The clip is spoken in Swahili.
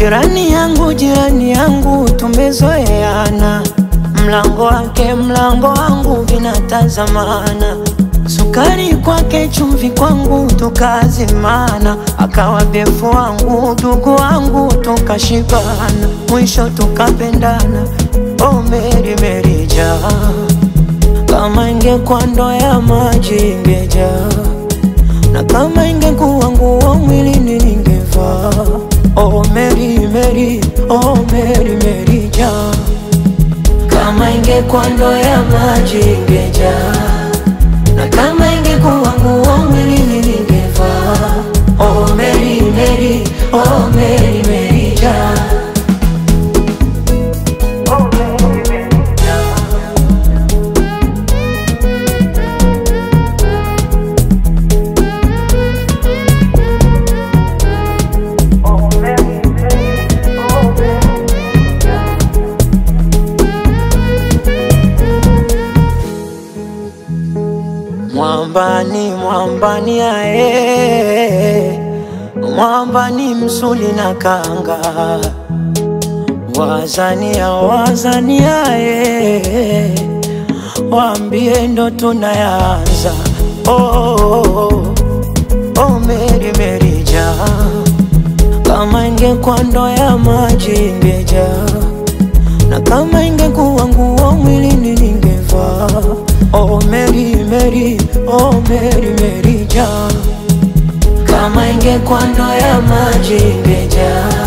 Jirani yangu, jirani yangu, tumezoeana, mlango wake mlango wangu vinatazamana, sukari kwake chumvi kwangu tukazimana, akawa befu wangu ndugu wangu tukashibana, mwisho tukapendana. Oh Meri Meri jaa, kama ingekuwa ndoo ya maji ingejaa na kama ingekuwa nguo mwilini ningevaa. Oh Mary Mary, oh Mary Mary jaa, kama ingekuwa ndoo ya maji ingejaa, na kama ingekuwa nguo mwilini ningevaa. Oh Mary Mary, oh Mary Mary jaa. Oh Mary Mary jaa. Oh Mary Mary, oh Mary jaa. Mwambani, mwambani ae, mwambani msuli na kanga, wazania, wazania ae, waambie ndo tunayanza. Oh, oh, oh, oh, Meri Meri jaa, kama ingekuwa ndoo ya maji ingejaa na kama ingekuwa nguo mwilini ningevaa. Oh Mary Mary, oh Mary Mary jaa, kama ingekuwa ndoo ya maji ingejaa,